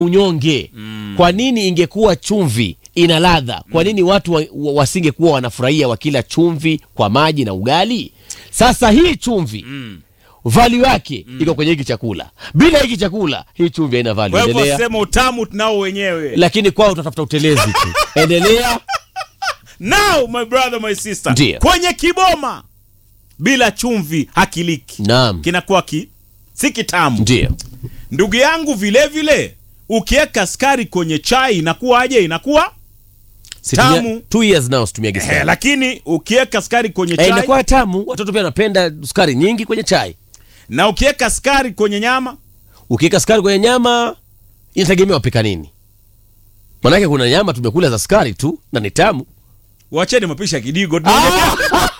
unyonge mm. kwa nini ingekuwa chumvi ina ladha kwa nini watu wa, wa, wasingekuwa wanafurahia wakila chumvi kwa maji na ugali sasa hii chumvi mm. value yake mm. iko kwenye hiki chakula bila hiki chakula hii chumvi haina value Kwa hivyo endelea sema utamu tunao wenyewe. lakini kwao utatafuta utelezi tu endelea Now my brother my sister. Ndiyo. Kwenye kiboma bila chumvi hakiliki. naam Kinakuwa ki si kitamu. ndio Ndugu yangu vile vile ukiweka skari kwenye chai inakuwaje? Inakuwa Situmia- Tamu. two years now situmia eh, gesi lakini ukiweka skari kwenye eh, chai inakuwa tamu watoto pia wanapenda sukari nyingi kwenye chai na ukiweka skari kwenye nyama ukiweka sukari kwenye nyama inategemea wapika nini manake kuna nyama tumekula za sukari tu na ni tamu wacheni mapisha kidigo tunaongelea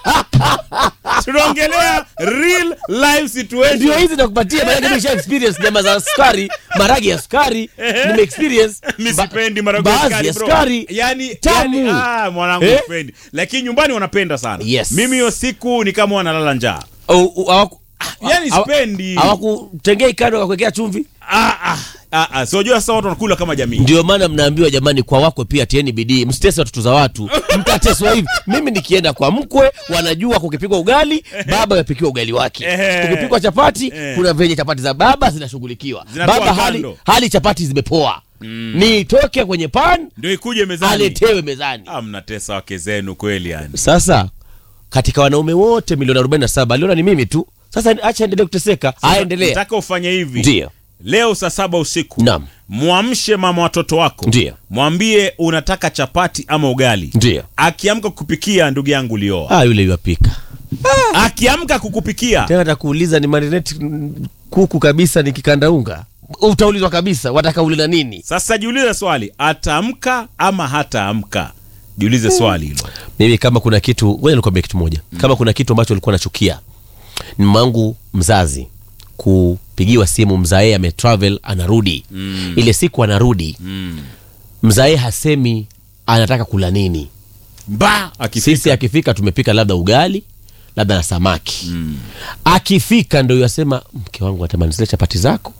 tunaongelea real life situation ndio hizi nakupatia manake nimesha experience nyama za sukari maragi ya sukari nime experience mi ba- sipendi maharagwe ya baadhi sukari, ya bro. sukari yani, tamu. yani ah, mwanangu Eh? sipendi lakini nyumbani wanapenda sana Yes. mimi hiyo siku ni kama wanalala njaa Au- au- hawaku- yani hawa- sipendi hawakutengea kando wakakuwekea chumvi ah, ah, ah, ah. siojua sasa watu wanakula kama jamii ndio maana mnaambiwa jamani kwa wakwe pia tieni bidii msitese watoto za watu mtateswa hivi mimi nikienda kwa mkwe wanajua kukipikwa ugali baba amepikiwa ugali wake Ehe. kukipikwa chapati Eh. kuna venye chapati za baba zinashughulikiwa Zinatoa baba hali, kando. hali chapati zimepoa nitoke kwenye pan ndio ikuje mezani aletewe mezani ah, mnatesa wake zenu kweli yani sasa katika wanaume wote milioni 47 aliona ni mimi tu sasa acha endelee kuteseka aendelee nataka ufanye hivi ndio leo saa saba usiku Naam. mwamshe mama watoto wako Ndio. mwambie unataka chapati ama ugali ndio akiamka kukupikia ndugu yangu ulioa ah yule yuapika akiamka kukupikia tena takuuliza ni marinate mm, kuku kabisa nikikanda unga utaulizwa kabisa watakaulina nini sasa jiulize swali ataamka ama hataamka jiulize swali hilo mimi kama kuna kitu ngoja nikwambie kitu moja kama kuna kitu ambacho alikuwa nachukia ni mangu mzazi kupigiwa simu mzae ametravel anarudi mm. ile siku anarudi mm. mzae hasemi anataka kula nini mba akifika sisi akifika tumepika labda ugali labda na samaki mm. akifika ndo yasema mke wangu atamani zile chapati zako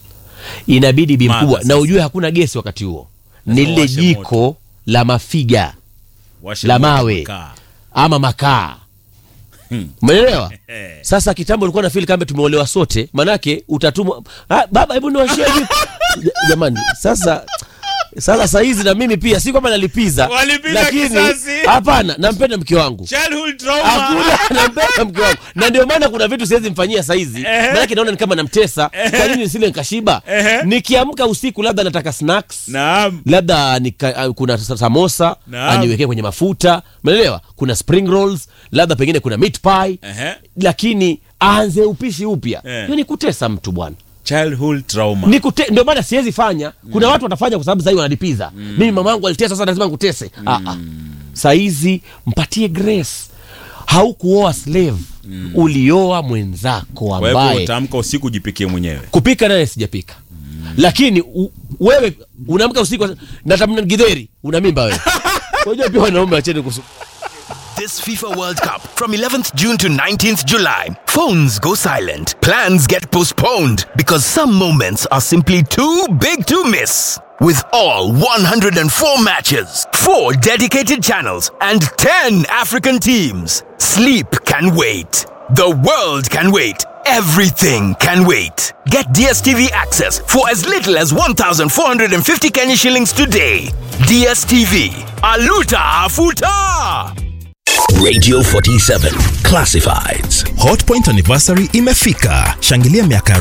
inabidi bi Mada mkubwa sasa. na ujue hakuna gesi wakati huo ni Lazima lile washe jiko la mafiga Washe la moto mawe. mkaa. ama makaa Hmm. umeelewa Eh. sasa kitambo ulikuwa na fili kama tumeolewa sote manake utatumwa ah, baba hebu niwashie jiko Ja- jamani sasa sasa sahizi na mimi pia si kwamba nalipiza Walipiza lakini kisasi. hapana nampenda mke wangu Childhood trauma. hakuna nampenda mke wangu na ndio maana kuna vitu siwezi mfanyia saizi Ehe. manake naona ni kama namtesa kwa nini nisile nikashiba Ehe. nikiamka usiku labda nataka snacks Naam. labda nika, uh, kuna sa- samosa Naam. aniwekee kwenye mafuta umeelewa kuna spring rolls labda pengine kuna meat pie Ehe. lakini aanze upishi upya Eh. hiyo ni kutesa mtu bwana Childhood trauma. ni kute, ndio maana siwezi fanya kuna watu watafanya kwa sababu sahii wanalipiza mimi mama yangu alitesa sasa lazima nkutese ah, ah. saizi mpatie grace haukuoa slave ulioa mwenzako Kwa hivyo ambaye utaamka usiku jipikie mwenyewe kupika naye sijapika lakini u, wewe unaamka usiku natamna gidheri una mimba wewe unajua pia wanaume wacheni kusu This FIFA World Cup from 11th June to 19th July. Phones go silent. Plans get postponed because some moments are simply too big to miss. With all 104 matches, 4 dedicated channels, and 10 African teams, sleep can wait. The world can wait. Everything can wait. Get DSTV access for as little as 1,450 Kenya shillings today. DSTV. Aluta Afuta! Radio 47 Classifieds. Hotpoint anniversary imefika. Shangilia miaka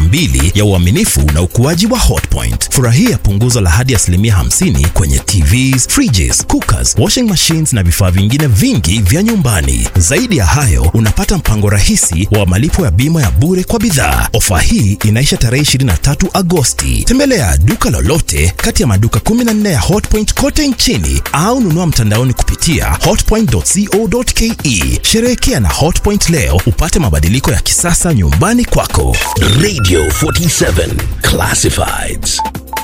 42 ya uaminifu na ukuaji wa Hotpoint. Furahia punguzo la hadi asilimia 50 kwenye TVs, fridges, cookers, washing machines na vifaa vingine vingi vya nyumbani. Zaidi ya hayo, unapata mpango rahisi wa malipo ya bima ya bure kwa bidhaa. Ofa hii inaisha tarehe 23 Agosti. Tembelea duka lolote kati ya maduka 14 ya Hotpoint kote nchini au nunua mtandaoni kupitia hotpoint.co.ke. Sherehekea na Hotpoint leo upate mabadiliko ya kisasa nyumbani kwako. Radio 47 Classifieds.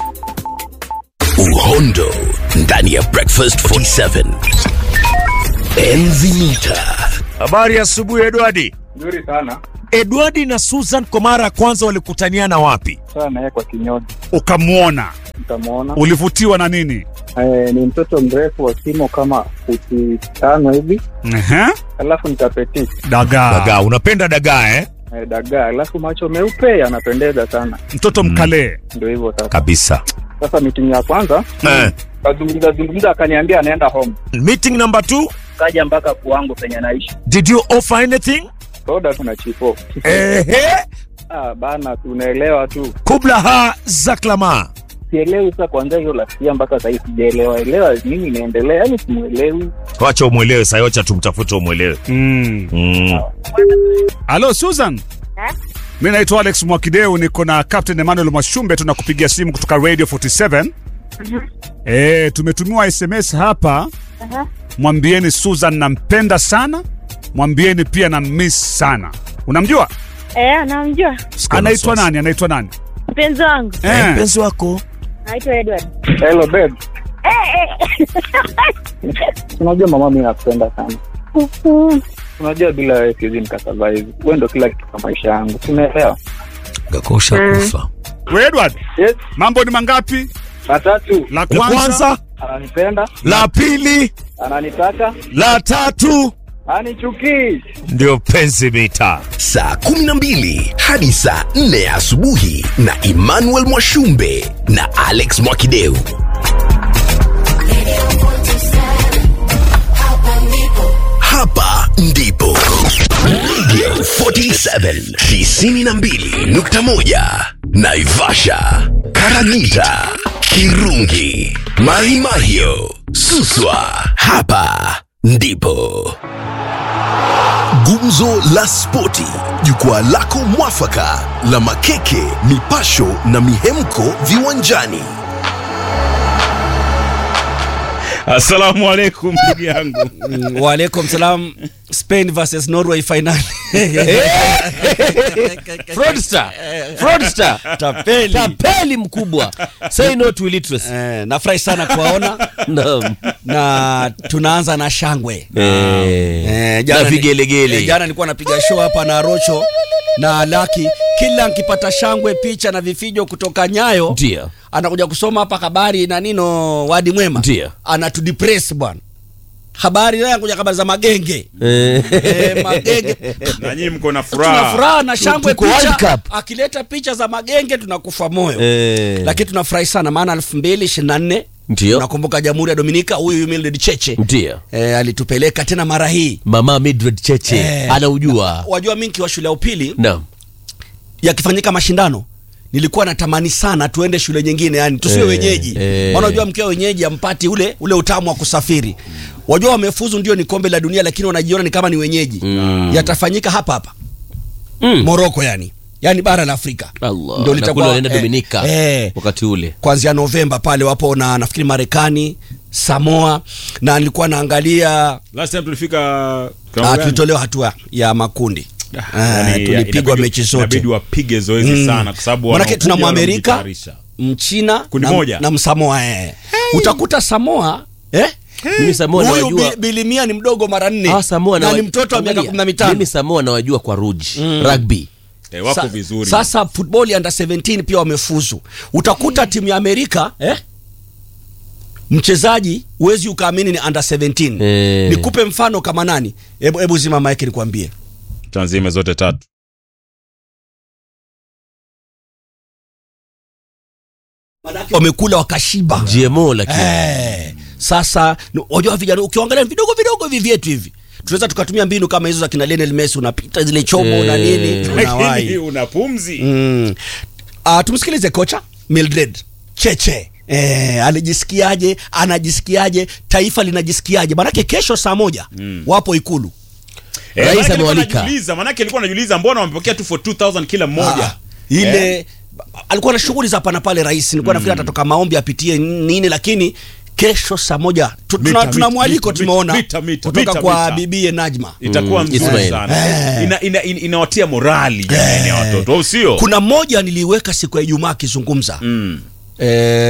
Uhondo ndani ya Breakfast 47. Enzi mita. Habari ya asubuhi Edwardi. Nzuri sana. Edwardi na Susan kwa mara ya kwanza walikutaniana wapi? Sawa na yeye kwa kinyozi, Ukamwona, nikamwona ulivutiwa na nini? eh, ni mtoto mrefu wa kimo kama futi tano hivi, Ehe, alafu nikapeti dagaa, Dagaa, unapenda dagaa eh? eh, dagaa, alafu macho meupe yanapendeza sana, mtoto mkalee. ndio hivyo sasa. Kabisa. Sasa meeting ya kwanza Eh. kazungumza zungumza, akaniambia anaenda home, Meeting number two, kaja mpaka kwangu penye naishi did you offer anything? soda, tuna chipo Ehe. ah, bana, tunaelewa tu, Kubla ha zaklama. sielewi sasa. Kuanzia hiyo lasia mpaka sahii sijaelewa elewa nini inaendelea, yani simuelewi. Wacha umwelewe sayocha tumtafute umwelewe. Mm. Mm. Halo Susan. Mi naitwa Alex Mwakideu, niko na Captain Emmanuel Mwashumbe, tunakupigia simu kutoka Radio 47. Eh, tumetumiwa SMS hapa. Mwambieni Susan nampenda sana, mwambieni pia na miss sana. Unamjua? Eh, anamjua Anaitwa nani? Anaitwa nani? mpenzi wangu Eh, Mpenzi wako. naitwa Edward. Hello babe, unajua mama, mimi nakupenda sana. Unajua bila wewe siwezi nikasurvive. Wewe ndo kila kitu kwa maisha yangu, unaelewa? Gakosha kufa. we Edward, Yes, mambo ni mangapi? matatu La La kwanza, kwanza, ananipenda, la pili, ananitaka, la tatu anichukii. ndio penzi mita. saa 12 hadi saa 4 asubuhi na Emmanuel Mwashumbe na Alex Mwakideu. Hapa ndipo Radio 47 92.1 Naivasha, Karagita, Kirungi, Mahimahio, Suswa. Hapa ndipo Gumzo la Spoti, jukwaa lako mwafaka la makeke, mipasho na mihemko viwanjani. Asalamu alaikum ndugu yangu. Waalaikum salam. Spain versus Norway final. Fraudster. Fraudster. Tapeli. Tapeli mkubwa. Say no to illiteracy. Eh, nafurahi sana kuwaona Naam. na tunaanza na shangwe Eh, jana na ni- vigelegele. eh, jana nilikuwa napiga show hapa na Rocho na Laki, kila nkipata shangwe, picha na vifijo kutoka Nyayo Ndio. anakuja kusoma hapa habari na nino wadi mwema, Ndio. anatudepress bwana. Habari naye anakuja habari za magenge eh, magenge Na nyinyi mko na tuna furaha. furaha na shangwe Tuko World picha, Cup. akileta picha za magenge tunakufa moyo Eh. lakini tunafurahi sana maana elfu mbili ishirini na nne Ndio. nakumbuka jamhuri ya dominika huyu Mildred cheche Ndio. e, alitupeleka tena mara hii Mama Mildred Cheche Eh. anaujua. wajua mi nkiwa shule ya upili Naam. yakifanyika mashindano nilikuwa natamani sana tuende shule nyingine yani tusiwe Eh, wenyeji eh. maana unajua mkiwa wenyeji ampati ule ule utamu wa kusafiri wajua wamefuzu ndio ni kombe la dunia lakini wanajiona ni kama ni wenyeji Mm. yatafanyika hapa hapa Mm. moroko yani yani bara la afrika Allah. Ndio Na kule litakuwa- wanaenda eh, Dominika eh, wakati ule. kuanzia Novemba pale wapo na nafikiri Marekani, Samoa na nilikuwa naangalia Last time tulifika ah, kiwango gani? tulitolewa hatua ya makundi Ah, Yaani, tulipigwa inabidi- mechi zote Inabidi wapige zoezi Mm. sana kwa sababu Manake wanaokuja tuna Mwamerika wanajitayarisha. Mchina Kundi na, moja. na Msamoa eh. Utakuta Samoa eh? Mimi Samoa Huyu nawajua. Bi- Bilimia ni mdogo mara nne Ah, Samoa na nawa- ni mtoto wa miaka Angalia, kumi na mitano Mimi Samoa nawajua kwa Rouge. Rugby. Eh, wako Sa- vizuri. Sasa football under 17 pia wamefuzu. Utakuta timu ya Amerika eh? Mchezaji huwezi ukaamini ni under 17. Eh. Nikupe mfano kama nani? Hebu hebu zima mic nikwambie. Tanzime zote tatu. Wamekula wakashiba. GMO lakini. Eh. Sasa ni- wajua vijana ukiangalia vidogo vidogo hivi vyetu hivi. Tunaweza tukatumia mbinu kama hizo za kina Lionel Messi unapita zile chomo na nini Lakini unawahi. una pumzi. Mm. Uh, tumsikilize kocha Mildred Cheche. Eh, alijisikiaje? Anajisikiaje? Taifa linajisikiaje? Maanake kesho saa moja wapo Ikulu. Eh, Rais manake alikuwa amewalika. anajiuliza, manake alikuwa anajiuliza mbona wamepokea tu for 2000 kila mmoja. Ah, ile alikuwa na shughuli za hapa na pale rais, nilikuwa nafikiri atatoka maombi apitie nini, lakini kesho saa moja tu- Mita, tuna, mita, tuna mwaliko mita, tumeona mita, mita, kutoka mita, kwa mita. bibie Najma. Itakuwa Mm, nzuri Ismail. sana. Ina, ina, ina, inawatia morali jamani ya watoto, au sio? Kuna mmoja niliweka siku ya Ijumaa akizungumza Mm. eh,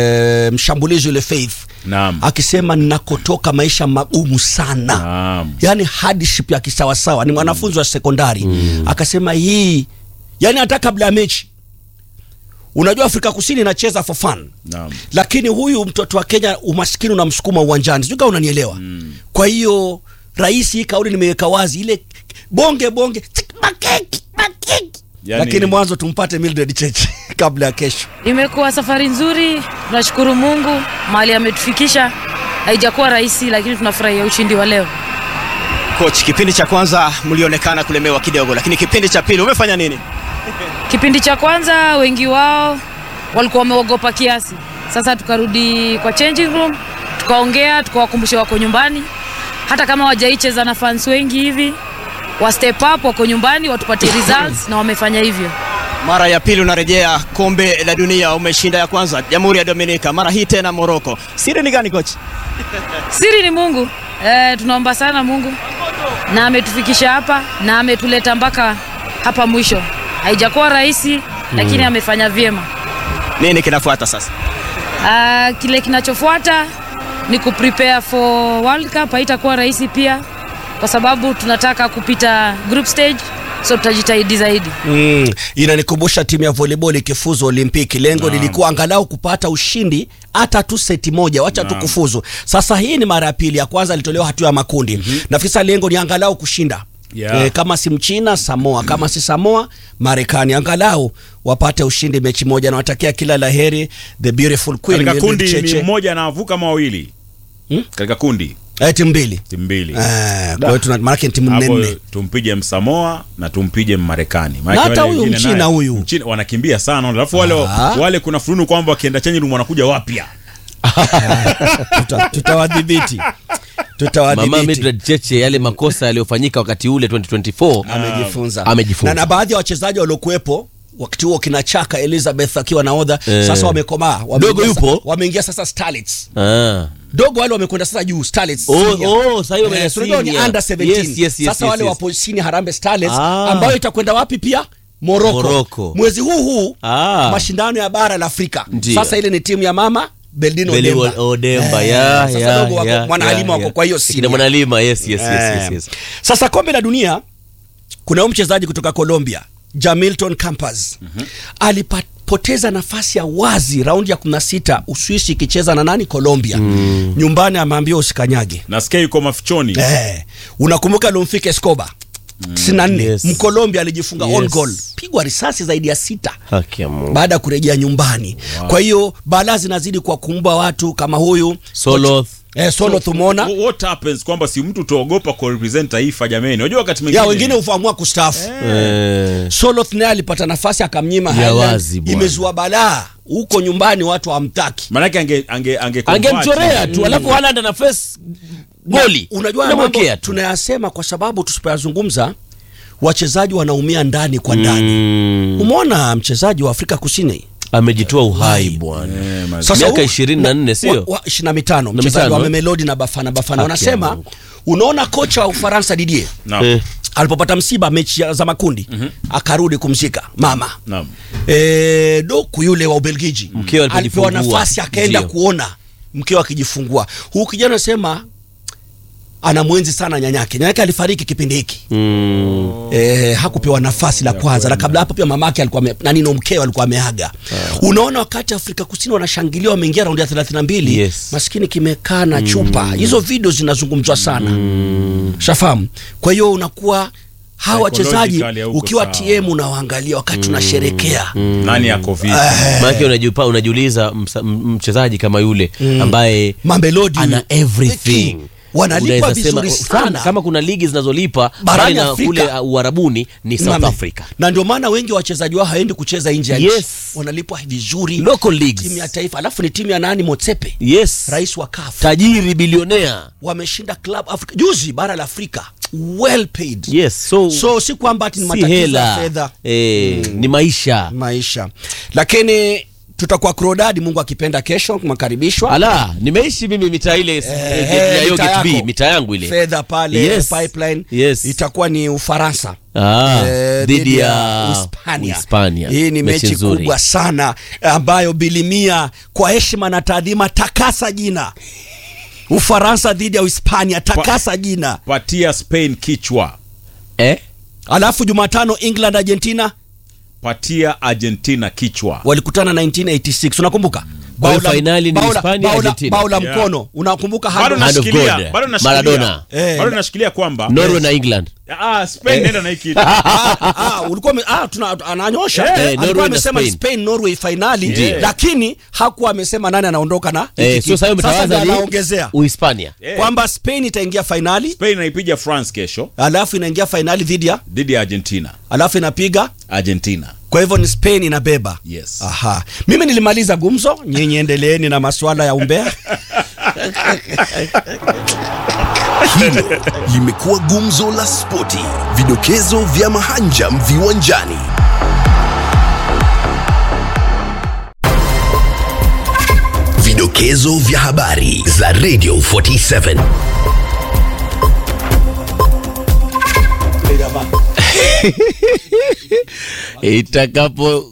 e, mshambulizi yule Faith Naam. akisema ninakotoka maisha magumu sana Naam. yani hardship ya kisawasawa ni mwanafunzi wa sekondari akasema hii yani hata kabla ya mechi unajua afrika kusini inacheza for fun Naam. lakini huyu mtoto wa kenya umaskini unamsukuma uwanjani sijui kama unanielewa mm. kwa hiyo rais hii kauli nimeweka wazi ile bonge bonge tik, makeki makeki Yani- lakini mwanzo tumpate mildred cheche kabla ya kesho Imekuwa safari nzuri, tunashukuru Mungu mahali ametufikisha. Haijakuwa rahisi, lakini tunafurahia ushindi wa leo. Coach, kipindi cha kwanza mlionekana kulemewa kidogo, lakini kipindi cha pili umefanya nini? Kipindi cha kwanza wengi wao walikuwa wameogopa kiasi. Sasa tukarudi kwa changing room, tukaongea, tukawakumbusha wako nyumbani, hata kama wajaicheza na fans wengi hivi, wa step up, wako nyumbani, watupatie results na wamefanya hivyo. Mara ya pili unarejea kombe la dunia, umeshinda ya kwanza Jamhuri ya Dominika, mara hii tena Morocco. Siri ni gani coach? Siri ni Mungu. E, tunaomba sana Mungu na ametufikisha hapa na ametuleta mpaka hapa mwisho. Haijakuwa rahisi lakini amefanya vyema. Nini kinafuata sasa? Ah, kile kinachofuata ni kuprepare for World Cup. Haitakuwa rahisi pia kwa sababu tunataka kupita group stage, so tutajitahidi zaidi. mm. inanikumbusha timu ya volleyball ikifuzu olimpiki lengo lilikuwa angalau kupata ushindi hata tu seti moja wacha tu kufuzu sasa hii ni mara ya pili ya kwanza alitolewa hatua ya makundi mm-hmm. nafikiri sasa lengo ni angalau kushinda Yeah. E, kama si mchina samoa kama si samoa marekani angalau wapate ushindi mechi moja nawatakia kila laheri the beautiful queen Katika Mildred kundi Cheche. ni mmoja anavuka ama wawili? Hmm? Katika kundi Eh, timu mbili timu mbili. Eh, kwa hiyo tuna maanake ni timu Hapo nne tumpige Msamoa na tumpige Mmarekani. Maana Na hata wale huyu wengine Mchina naye- huyu. Mchina wanakimbia sana. Alafu wale Ah. wale kuna fununu kwamba wakienda change room wanakuja wapya. Tuta- tutawadhibiti mama tutawadhibiti Mildred Cheche yale makosa yaliyofanyika wakati ule 2024 amejifunza Amejifunza. na, na baadhi ya wachezaji waliokuwepo wakati huo kina Chaka Elizabeth akiwa nahodha Eh. sasa wamekomaa Wameingia Dogo sa- yupo? wameingia sasa Starlets ah. dogo wale wamekwenda sasa juu Starlets Oh, senior. oh, sasa hiyo Eh, wamenya so unajua ni senior. under 17 Yes, yes, yes, sasa yes, wale yes. wapo chini Harambee Starlets Ah. ambayo itakwenda wapi pia Morocco. Morocco. mwezi huu huu Ah. mashindano ya bara la Afrika Ndiyo. sasa ile ni timu ya mama Beldino Beli Odemba Odemba, Eh, ya, sasa ya, dogo wako ya, Mwanahalima ya, wako ya. kwa hiyo Kina senior. Mwanalima, yes, yes, yes, Eh. yes, yes. Sasa kombe la dunia kuna huyu mchezaji kutoka Colombia Jamilton Campas alipoteza nafasi ya wazi raundi ya 16 Uswisi ikicheza na nani Colombia nyumbani ameambiwa usikanyage Nasikia yuko mafichoni. eh, unakumbuka Lomfike Escobar 94 Yes. Mkolombia alijifunga Yes. on goal pigwa risasi zaidi ya sita Haki ya Mungu. baada ya kurejea nyumbani kwa hiyo balaa zinazidi kwa kuumba watu kama huyu Soloth. eh, Soloth umeona Wh- What happens kwamba si mtu tuogopa ku represent taifa jameni. Unajua wakati mwingine ya wengine hufaamua kustaafu Eh. Soloth naye alipata nafasi akamnyima Ya Highland. wazi bwana. imezua balaa huko nyumbani watu hawamtaki Manake ange ange ange angemchorea tu alafu Haaland ana face goli Na unajua haya mambo Unamwekea tu. tunayasema kwa sababu tusipoyazungumza wachezaji wanaumia ndani kwa ndani Mm. umeona mchezaji wa Afrika Kusini amejitoa uhai bwana Sasa miaka huu- 24 wa- sio wa- 25 Na mchezaji wa mitano, eh? Mamelodi na Bafana Bafana Haki ya wanasema Mungu. unaona kocha wa Ufaransa Didier Naam. Eh. alipopata msiba mechi ya- za makundi akarudi kumzika mama Naam. e, doku yule wa Ubelgiji Mkewe alipewa alipojifungua. nafasi akaenda Ndio. kuona mkewe akijifungua. Huyu kijana anasema anamwenzi sana nyanyake. Nyanyake alifariki kipindi hiki Mm. e, hakupewa nafasi la kwanza, na kabla hapo pia mamake alikuwa ame- na nino mkewe alikuwa ameaga. Unaona, wakati Afrika Kusini wanashangilia wameingia raundi ya 32 Yes. maskini kimekaa na chupa. Hizo video zinazungumzwa sana shafahamu. Kwa hiyo unakuwa hawa wachezaji Psychologically hauko ukiwa sawa. TM unawaangalia wakati unasherekea Nani yako vipi? maanake unajipa unajiuliza msa- m- mchezaji kama yule ambaye Mamelodi ana everything wanalipwa Unaweza sema- vizuri sana kama kuna ligi zinazolipa Barani mbali na Afrika. kule uh, uharabuni ni south Mame. africa na ndio maana wengi wa wachezaji wao haendi kucheza nje ya Yes. nchi wanalipwa vizuri local leagues timu ya taifa alafu ni timu ya nani Motsepe yes rais wa CAF tajiri bilionea wameshinda club Africa juzi bara la Afrika well paid yes so, so si kwamba ati ni si matatizo ya hela fedha eh, ni maisha maisha lakini tutakuwa Crodad, Mungu akipenda, kesho makaribishwa. ala nimeishi mimi mitaa ile Eh, ya Yo mitaa Gate B, yako. mitaa yangu ile fedha pale Yes. pipeline Yes. itakuwa ni Ufaransa Ah, Eh, dhidi ya Hispania. Hispania. Hii ni Mechi mechi nzuri. kubwa sana ambayo bilimia kwa heshima na taadhima, takasa jina Ufaransa dhidi ya Hispania, takasa jina patia Spain kichwa eh? Alafu Jumatano England Argentina patia Argentina kichwa walikutana 1986 unakumbuka? Kwa hiyo Bao la- finali ni bao la- Hispania, bao la- Argentina. bao la Yeah. mkono unakumbuka? bado hand- Hand of nashikilia God. bado nashikilia Maradona. Eh, bado na- nashikilia kwamba Norway na England ah Spain nenda na hii kitu Ah, ah, ulikuwa ume- ah, tuna ananyosha Eh, Eh, Norway alikuwa na amesema Spain. Spain Norway finali Ndiyo. lakini hakuwa amesema nani anaondoka na eh, hiki sio sasa kitu. Sasa mtawaza ndio ni anaongezea Uhispania Eh. kwamba Spain itaingia finali Spain naipiga France kesho alafu inaingia finali dhidi ya dhidi ya Argentina alafu inapiga Argentina kwa hivyo ni Spain inabeba Yes. Aha. Mimi nilimaliza gumzo, nyinyi endeleeni na masuala ya umbea. Hilo limekuwa gumzo la spoti, vidokezo vya mahanjam viwanjani. Vidokezo vya habari za Radio 47. itakapo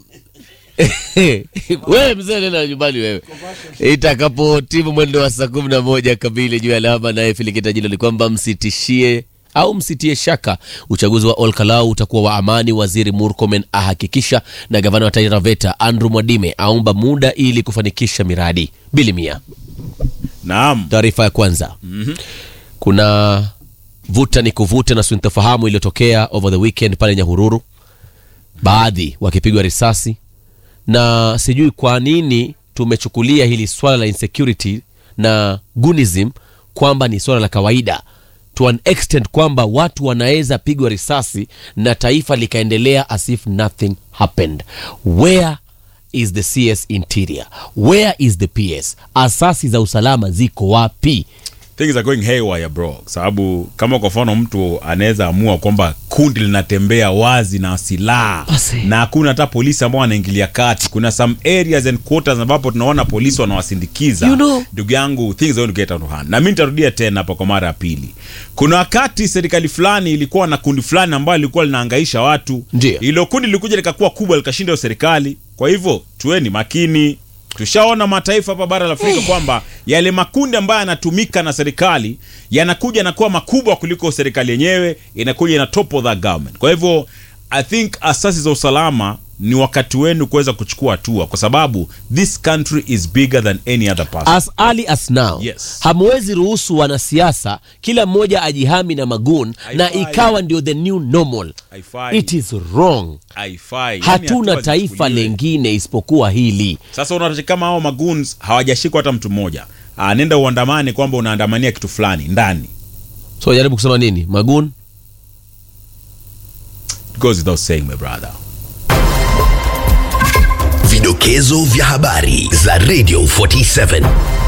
wewe mzee nenda nyumbani wewe itakapo timu mwendo wa saa kumi na moja kamili juu ya alama naye filikita jilo ni kwamba msitishie au msitie shaka uchaguzi wa olkalau utakuwa wa amani waziri murkomen ahakikisha na gavana wa taita taveta andrew mwadime aomba muda ili kufanikisha miradi bilimia naam taarifa ya kwanza mm-hmm. kuna vuta ni kuvuta na sintofahamu iliyotokea over the weekend pale nyahururu baadhi wakipigwa risasi na sijui kwa nini tumechukulia hili swala la insecurity na gunism kwamba ni swala la kawaida to an extent kwamba watu wanaweza pigwa risasi na taifa likaendelea as if nothing happened where is the cs interior where is the ps asasi za usalama ziko wapi things are going haywire bro sababu kama kwa mfano mtu anaweza amua kwamba kundi linatembea wazi na silaha Basi. na hakuna hata polisi ambao wanaingilia kati kuna some areas and quarters ambapo tunaona polisi wanawasindikiza You know. ndugu yangu things are going to get out of hand na mi nitarudia tena hapa kwa mara ya pili kuna wakati serikali fulani ilikuwa na kundi fulani ambayo lilikuwa linaangaisha watu Ndio. ilo kundi lilikuja likakuwa kubwa likashinda hiyo serikali kwa hivyo tuweni makini tushaona mataifa hapa bara la afrika kwamba yale makundi ambayo yanatumika na serikali yanakuja yanakuwa makubwa kuliko serikali yenyewe inakuja ina top of that government kwa hivyo i think asasi za usalama ni wakati wenu kuweza kuchukua hatua kwa sababu this country is bigger than any other person as early as now Yes. hamwezi ruhusu wanasiasa kila mmoja ajihami na magun na Haifai. ikawa ndio the new normal Haifai. it is wrong haifai Yani hatuna hatua taifa zichukuliwe. lengine isipokuwa hili sasa unaona kama hao maguns hawajashikwa hata mtu mmoja Ah, nenda uandamane kwamba unaandamania kitu fulani ndani so jaribu kusema nini magun It goes without saying my brother Vidokezo vya habari za Radio 47.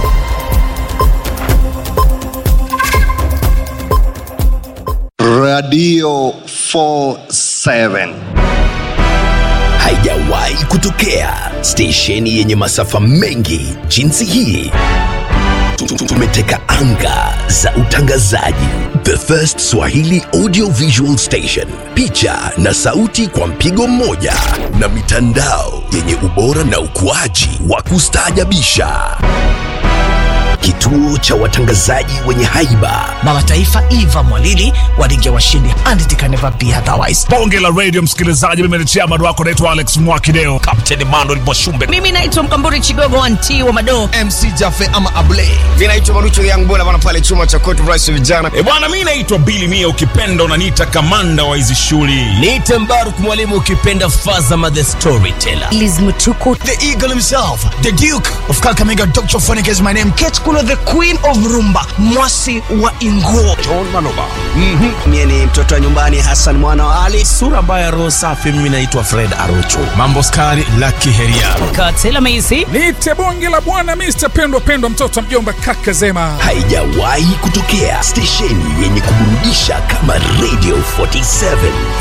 Radio 47. Haijawahi kutokea stesheni yenye masafa mengi jinsi hii. Tumeteka anga za utangazaji. The First Swahili Audio Visual Station, picha na sauti kwa mpigo mmoja, na mitandao yenye ubora na ukuaji wa kustaajabisha. Kituo cha watangazaji wenye haiba mama taifa eva mwalili walingia washindi and it can never be otherwise bonge la radio msikilizaji mimi ni chairman wako naitwa alex mwakideo kapteni manuel mwashumbe mimi naitwa mkamburi chigogo wanti wa madoo mc jafe ama able vinaitwa marucho yangbona bana pale chuma cha court rice vijana e bwana mi naitwa bili mia ukipenda unaniita kamanda wa hizi shughuli niite mbaruk mwalimu ukipenda fazama the storyteller liz mtuku the eagle himself the duke of kakamega dr phonic is my name ketkulu uno the queen of rumba mwasi wa inguo John Maloba. Mm-hmm. Mie ni mtoto wa nyumbani Hassan mwana wa Ali. Sura mbaya roho safi, mimi naitwa Fred Arocho. Mambo skari Lucky Heria. katela meisi Niite bonge la bwana Mr. Pendwa Pendwa, mtoto wa mjomba kaka Zema. haijawahi kutokea stesheni yenye kuburudisha kama radio 47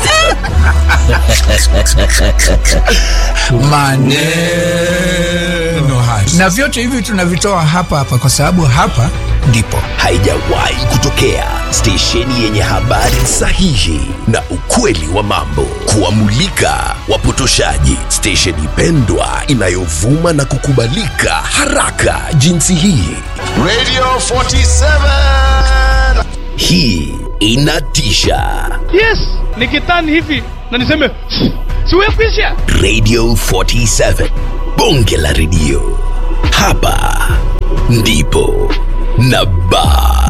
maneno haya na vyote hivi tunavitoa hapa hapa kwa sababu hapa ndipo haijawahi kutokea stesheni yenye habari sahihi na ukweli wa mambo kuwamulika wapotoshaji stesheni pendwa inayovuma na kukubalika haraka jinsi hii Radio 47. hii inatisha yes nikitani hivi na niseme siwekwisha radio 47 bonge la redio hapa ndipo na baa